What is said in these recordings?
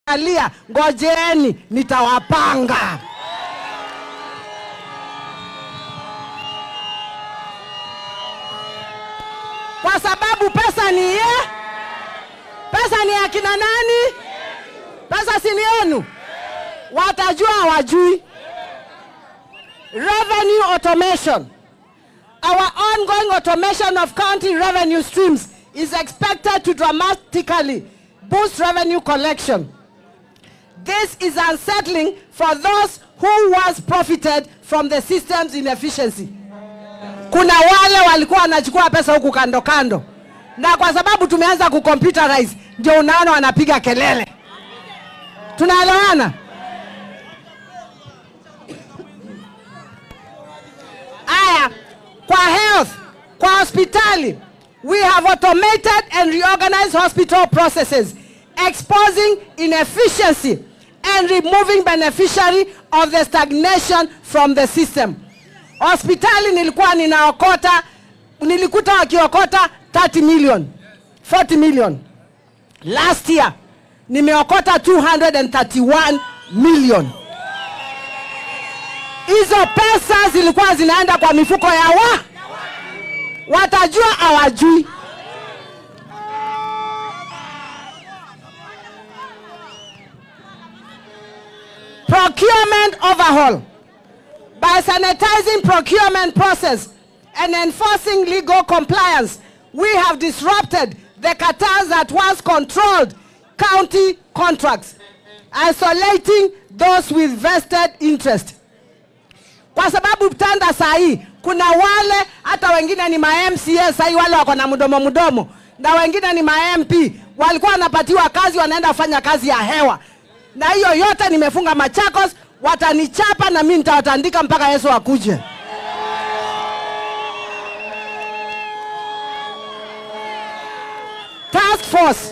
alia, ngojeeni, nitawapanga. Kwa sababu pesa ni ye, pesa ni ya kina nani? Pesa si ni yenu, watajua hawajui. Revenue automation. Our ongoing automation of county revenue streams is expected to dramatically boost revenue collection. This is unsettling for those who once profited from the system's inefficiency. Kuna wale walikuwa wanachukua pesa huku kando kando, na kwa sababu tumeanza kucomputerize, ndio unaona wanapiga kelele. Tunaelewana? Aya, kwa health, kwa hospitali, we have automated and reorganized hospital processes, exposing inefficiency and removing beneficiary of the stagnation from the system. Hospitali nilikuwa ninaokota, nilikuta wakiokota 30 million, 40 million. Last year nimeokota 231 million. Hizo pesa zilikuwa zinaenda kwa mifuko ya wa watajua hawajui. Procurement overhaul by sanitizing procurement process and enforcing legal compliance, we have disrupted the cartels that once controlled county contracts, isolating those with vested interest. Kwa sababu tanda saa hii kuna wale hata wengine ni ma MCA saa hii wale wako na mdomo mdomo, na wengine ni ma MP walikuwa wanapatiwa kazi, wanaenda kufanya kazi ya hewa, na hiyo yote nimefunga Machakos, watanichapa na mimi nitawatandika mpaka Yesu akuje. Task force.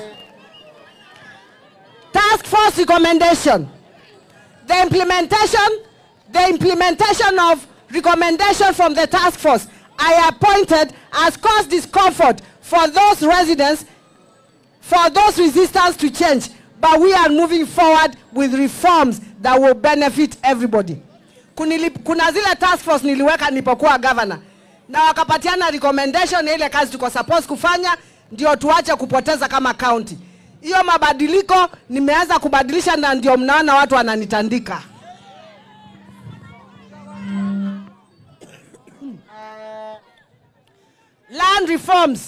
Task force recommendation. The implementation, the implementation of recommendation from the task force I appointed has caused discomfort for those residents, for those resistance to change, but we are moving forward with reforms that will benefit everybody. Kunili, kuna zile task force niliweka nilipokuwa governor na wakapatiana recommendation ya ile kazi tuko supposed kufanya, ndio tuache kupoteza kama county. Hiyo mabadiliko nimeanza kubadilisha, na ndio mnaona watu wananitandika. Land reforms.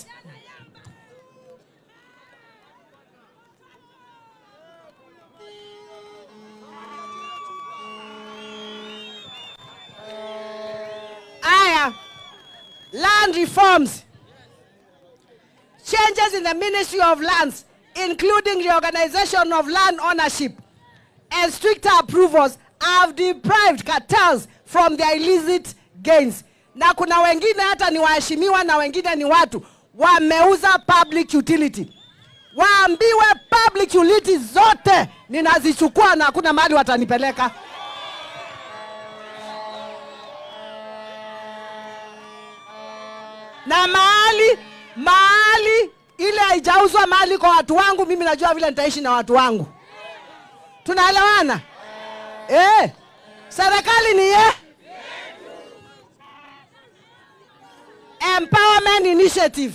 Aya, land reforms. Changes in the Ministry of Lands, including reorganization of land ownership and stricter approvals, have deprived cartels from their illicit gains. Na kuna wengine hata ni waheshimiwa na wengine ni watu wameuza public utility. Waambiwe public utility zote ninazichukua na hakuna mahali watanipeleka. na mahali mahali ile haijauzwa mahali kwa watu wangu, mimi najua vile nitaishi na watu wangu. Tunaelewana eh? Serikali ni ye empowerment initiative.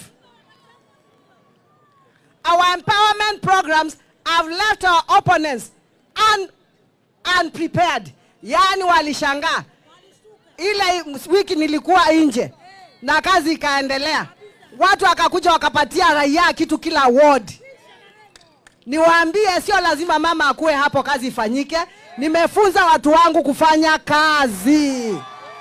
Our empowerment programs have left our opponents un, unprepared, yaani walishangaa. Ile wiki nilikuwa nje na kazi ikaendelea, watu wakakuja wakapatia raia kitu kila ward. Niwaambie, sio lazima mama akuwe hapo kazi ifanyike. Nimefunza watu wangu kufanya kazi,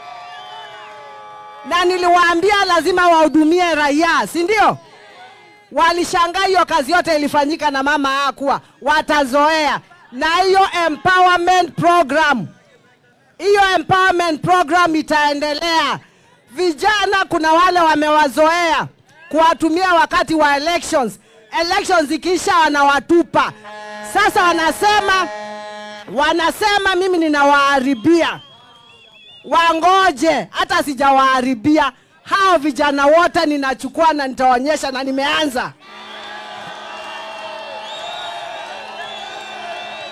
na niliwaambia lazima wahudumie raia, si ndio? Walishangaa hiyo kazi yote ilifanyika na mama hakuwa, watazoea na hiyo empowerment program. Hiyo empowerment program itaendelea. Vijana kuna wale wamewazoea kuwatumia wakati wa elections. Elections ikiisha wanawatupa. Sasa wanasema wanasema mimi ninawaharibia. Wangoje, hata sijawaharibia. Hao vijana wote ninachukua na nitaonyesha, na nimeanza.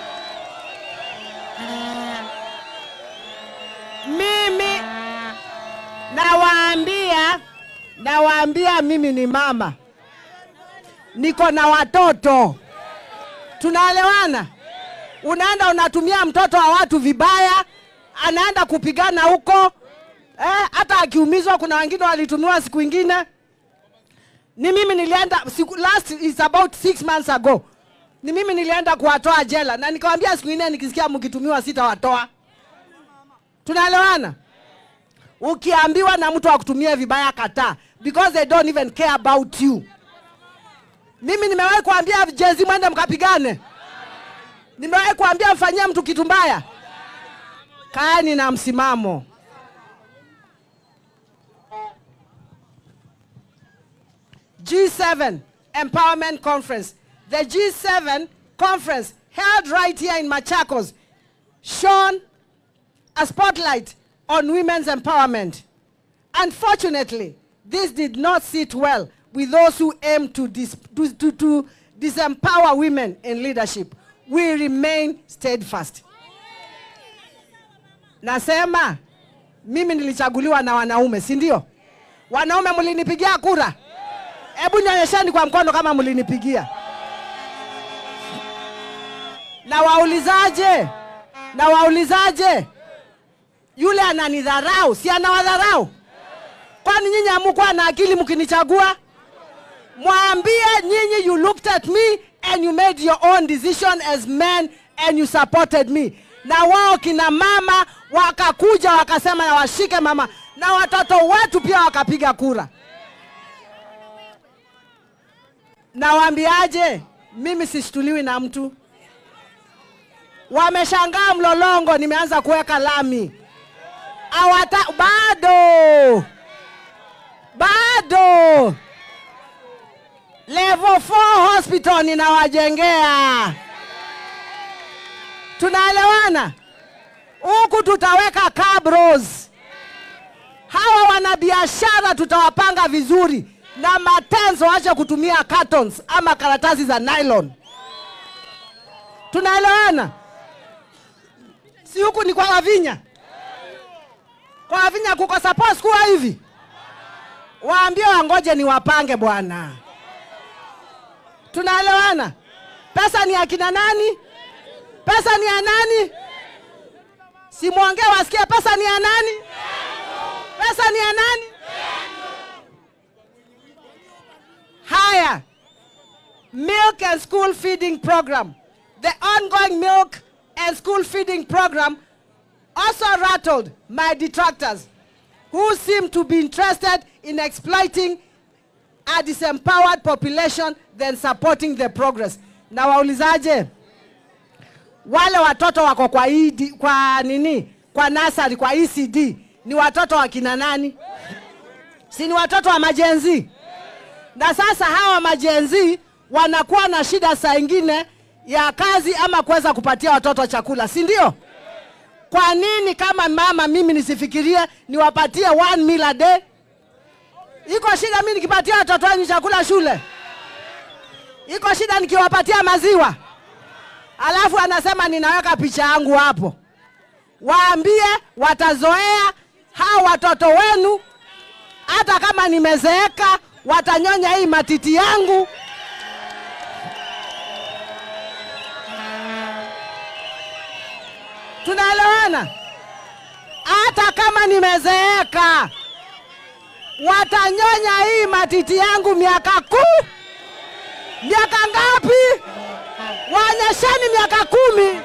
nawaambia nawaambia mimi ni mama niko na watoto tunaelewana unaenda unatumia mtoto wa watu vibaya anaenda kupigana huko eh, hata akiumizwa kuna wengine walitumiwa siku ingine ni mimi nilienda siku, last is about six months ago ni mimi nilienda kuwatoa jela na nikawambia siku ingine nikisikia mkitumiwa sitawatoa tunaelewana ukiambiwa na mtu akutumie vibaya kataa because they don't even care about you mimi nimewahi kuambia jezi mwende mkapigane nimewahi kuambia mfanyie mtu kitu mbaya kaeni na msimamo G7 Empowerment Conference. The G7 conference held right here in Machakos shone a spotlight on women's empowerment. Unfortunately, this did not sit well with those who aim to, dis- to, to, to disempower women in leadership. We remain steadfast. Nasema mimi nilichaguliwa na wanaume, si ndio? Wanaume mlinipigia kura? Hebu nionyesheni kwa mkono kama mlinipigia. Na waulizaje? Na waulizaje? Yule ananidharau, si anawadharau? Kwani nyinyi hamukuwa na akili mkinichagua? Mwambie nyinyi you looked at me and you made your own decision as men and you supported me. Na wao kina mama wakakuja wakasema na washike mama, na watoto wetu pia wakapiga kura. Nawaambiaje? Mimi sishtuliwi na mtu. Wameshangaa mlolongo, nimeanza kuweka lami. Awata, bado bado level 4 hospital ninawajengea. Tunaelewana? Huku tutaweka cabros. Hawa wanabiashara tutawapanga vizuri na matenzo waache kutumia cartons ama karatasi za nylon. Tunaelewana? Si huku ni kwa Wavinya? Kwa Wavinya kuko suppose kuwa hivi. Waambie wangoje ni wapange bwana. Tunaelewana? Pesa ni akina nani? Pesa ni ya nani? Simwongee wasikie pesa ni ya nani? Pesa ni ya nani? Haya, milk and school feeding program. The ongoing milk and school feeding program also rattled my detractors who seem to be interested in exploiting a disempowered population than supporting the progress. Na waulizaje? Wale watoto wako kwa ED, kwa nini? Kwa nasari, kwa ECD ni watoto wa kina nani? Si ni watoto wa majenzi? na sasa hawa majenzi wanakuwa na shida saa ingine ya kazi ama kuweza kupatia watoto chakula, si ndio? Kwa nini kama mama mimi nisifikirie niwapatie one meal a day? Iko shida mimi nikipatia watoto wangu chakula shule? Iko shida nikiwapatia maziwa? Alafu anasema ninaweka picha yangu hapo. Waambie watazoea hao watoto wenu, hata kama nimezeeka watanyonya hii matiti yangu. Tunaelewana? Hata kama nimezeeka, watanyonya hii matiti yangu miaka kuu. Miaka ngapi? Waonyesheni miaka kumi.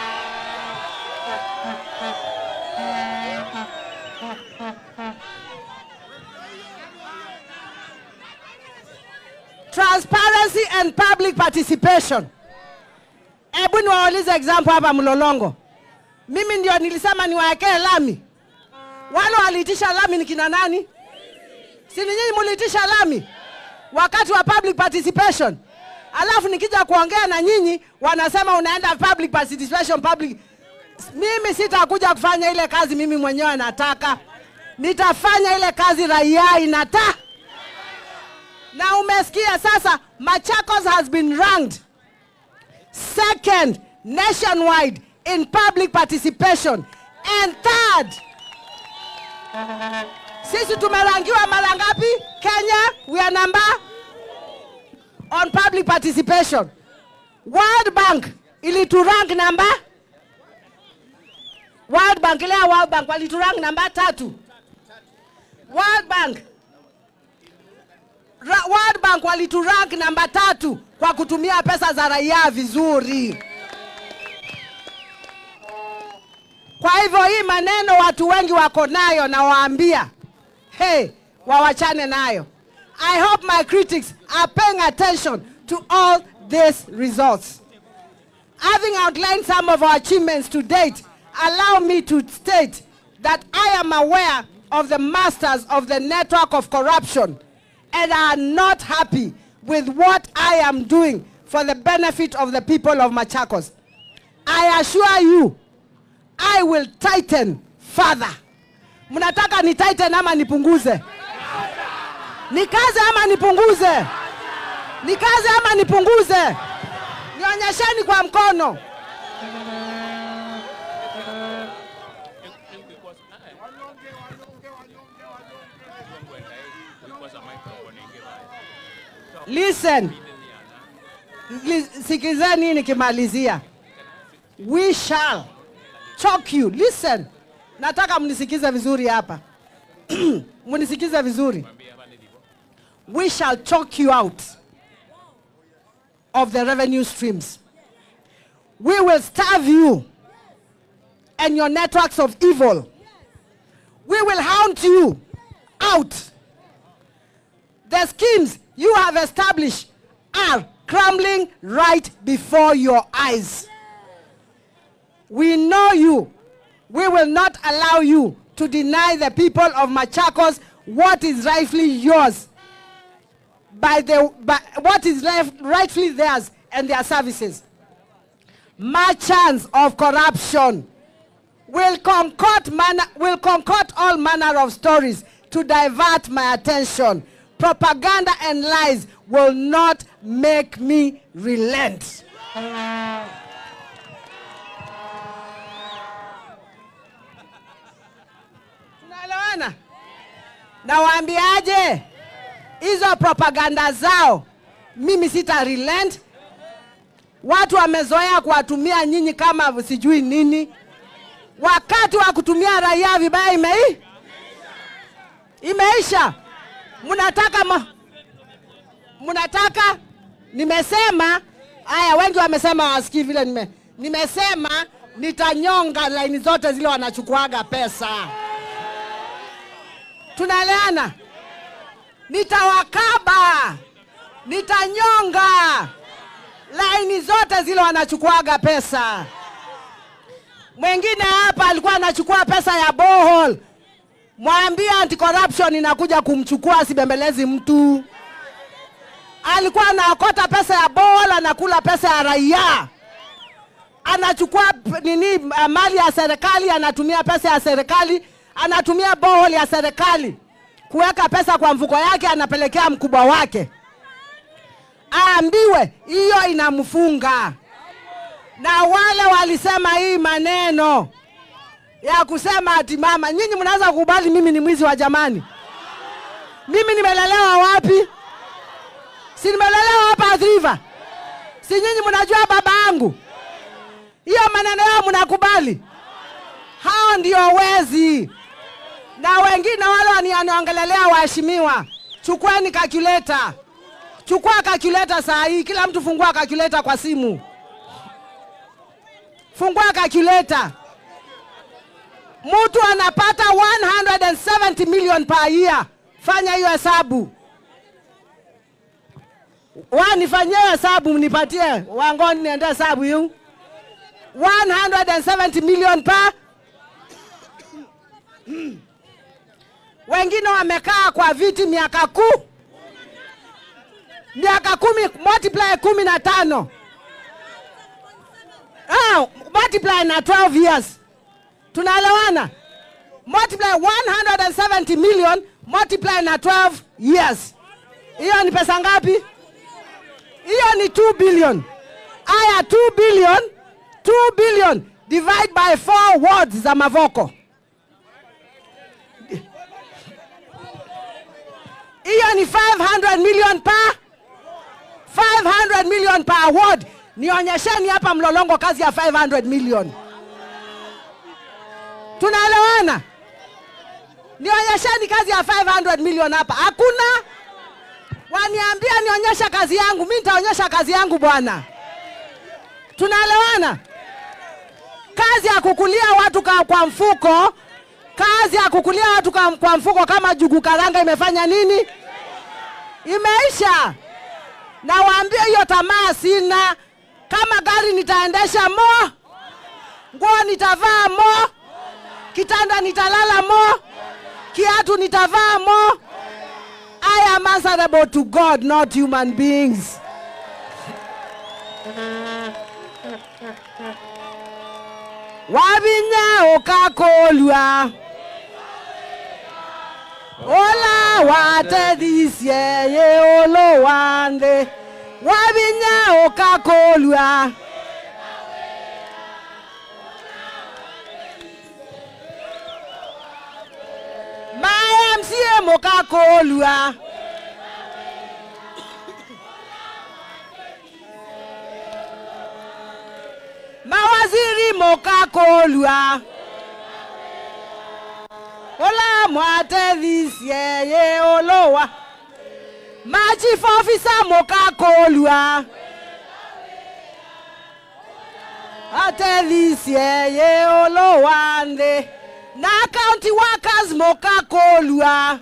transparency and public participation. Hebu niwaulize example hapa Mlolongo. Mimi ndio nilisema niwaekee lami. Wale waliitisha lami ni kina nani? Si ni nyinyi mliitisha lami wakati wa public participation? Alafu nikija kuongea na nyinyi wanasema unaenda public participation public. Mimi sitakuja kufanya ile kazi mimi mwenyewe nataka. Nitafanya ile kazi raia inataka na umesikia sasa Machakos has been ranked second nationwide in public participation and third Sisi tumerangiwa mara ngapi? Kenya, we are number on public participation. World Bank iliturank namba World Bank ile ya World Bank waliturank namba tatu. World Bank Ra World Bank waliturank namba tatu kwa kutumia pesa za raia vizuri. Kwa hivyo hii maneno watu wengi wako nayo, na waambia hey, wawachane nayo. I hope my critics are paying attention to all these results. Having outlined some of our achievements to date, allow me to state that I am aware of the masters of the network of corruption and are not happy with what I am doing for the benefit of the people of Machakos. I assure you, I will tighten further. Mnataka ni tighten ama nipunguze? Nikaze ama nipunguze? Nikaze ama nipunguze? Nionyesheni kwa mkono. Listen. Li- Sikizeni nikimalizia. We shall choke you. Listen. Nataka mnisikize vizuri hapa. mnisikize vizuri. We shall choke you out of the revenue streams. We will starve you and your networks of evil. We will hound you out. The schemes you have established are crumbling right before your eyes. We know you. We will not allow you to deny the people of Machakos what is rightfully yours by the by what is left rightfully theirs and their services. Merchants of corruption will concoct manner, will concoct all manner of stories to divert my attention. Propaganda and lies will not make me relent. Tunaelewana? Nawaambiaje? Hizo propaganda zao mimi sita relent. Watu wamezoea kuwatumia nyinyi kama sijui nini. Wakati wa kutumia raia vibaya imei imeisha. Mnataka ma... mnataka nimesema haya, wengi wamesema wasikii vile nime, nimesema nitanyonga laini zote zile wanachukuaga pesa. Tunaelewana? Nitawakaba, nitanyonga laini zote zile wanachukuaga pesa. Mwingine hapa alikuwa anachukua pesa ya bohol, mwambie anti corruption inakuja kumchukua, asibembelezi mtu. Alikuwa anaokota pesa ya bohol, anakula pesa ya raia, anachukua p- nini uh, mali ya serikali, anatumia pesa ya serikali, anatumia bohol ya serikali kuweka pesa kwa mfuko yake, anapelekea mkubwa wake, aambiwe hiyo inamfunga na wale walisema hii maneno ya kusema ati mama, nyinyi mnaweza kukubali mimi ni mwizi wa jamani? Mimi nimelelewa wapi? Si nimelelewa hapa Athi River? Si nyinyi mnajua baba yangu? Hiyo maneno yao mnakubali? Hao ndio wezi, na wengine wale waniongelelea, waheshimiwa, chukueni calculator, chukua calculator saa hii, kila mtu fungua calculator kwa simu fungua calculator. Mtu anapata 170 million per year. Fanya hiyo hesabu. Wa nifanyie hesabu mnipatie. Wangoni niende hesabu hiyo. 170 million per wengine wamekaa kwa viti miaka kuu miaka kumi multiply kumi na tano Ah, multiply na 12 years. Tunaelewana? Multiply 170 million multiply na 12 years. Hiyo ni pesa ngapi? Hiyo ni 2 billion. Aya 2 billion, 2 billion divide by 4 wards za Mavoko. hiyo ni 500 million per 500 million per award. Nionyesheni hapa Mlolongo kazi ya 500 million. Tunaelewana? Nionyesheni kazi ya 500 million hapa. Hakuna. Waniambia nionyesha kazi yangu, mimi nitaonyesha kazi yangu bwana. Tunaelewana? Kazi ya kukulia watu ka, kwa mfuko, kazi ya kukulia watu ka, kwa mfuko kama jugu karanga imefanya nini? Imeisha. Nawaambia hiyo tamaa sina. Kama gari nitaendesha mo, nguo nitavaa mo, kitanda nitalala mo, kiatu nitavaa mo. I am answerable to God, not human beings. Wabinya ukakolwa Ola watedhisie ye olo wande Wabinya ukakolwa Maya msie mukakolwa Mawaziri mukakolwa Ola mwatedhisie ye olowa Machief officer mukakolwa Atedhisie ye olowande Na county workers mukakolwa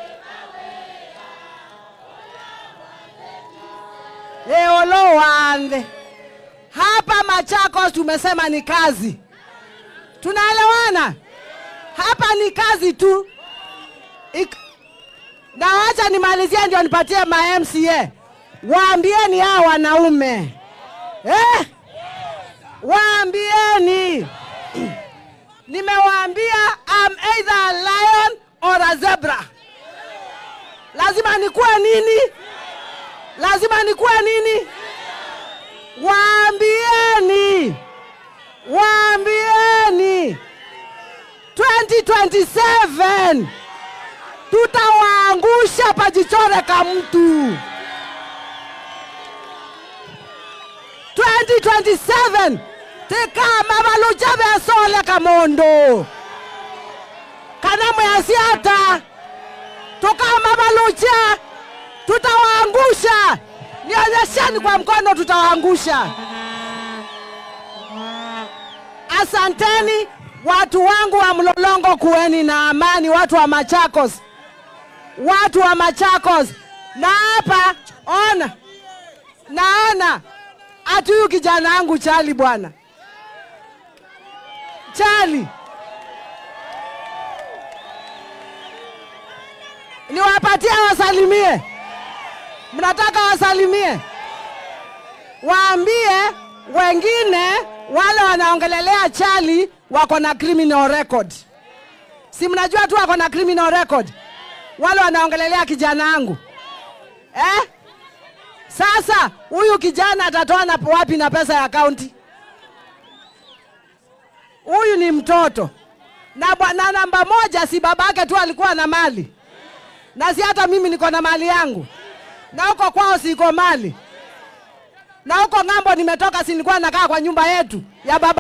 Ye olowande Hapa Machakos tumesema ni kazi. Tunaelewana? Hapa ni kazi tu. Ik... Na wacha nimalizie ndio nipatie ma MCA. Waambieni hao wanaume. Eh? Waambieni. Nimewaambia I'm either a lion or a zebra. Lazima nikuwe nini? Lazima nikuwe nini? Waambieni, waambieni 2027 tutawaangusha pajichore ka mtu. 2027 tikama valucha vesole kamondo kana mwasiata tukama valucha tutawaangusha. Nionyesheni kwa mkono, tutawaangusha. Asanteni watu wangu wa Mlolongo, kuweni na amani, watu wa Machakos, watu wa Machakos. Na hapa ona, naona ati huyu kijana wangu Chali, bwana Chali, niwapatie wasalimie mnataka wasalimie, waambie wengine wale wanaongelelea Chali wako na criminal record. Si mnajua tu wako na criminal record, wale wanaongelelea kijana wangu eh? Sasa huyu kijana atatoa na wapi na pesa ya kaunti? Huyu ni mtoto na, na namba moja, si babake tu alikuwa na mali, na si hata mimi niko na mali yangu na huko kwao siko mali, na huko ng'ambo nimetoka, si nilikuwa nakaa kwa nyumba yetu ya baba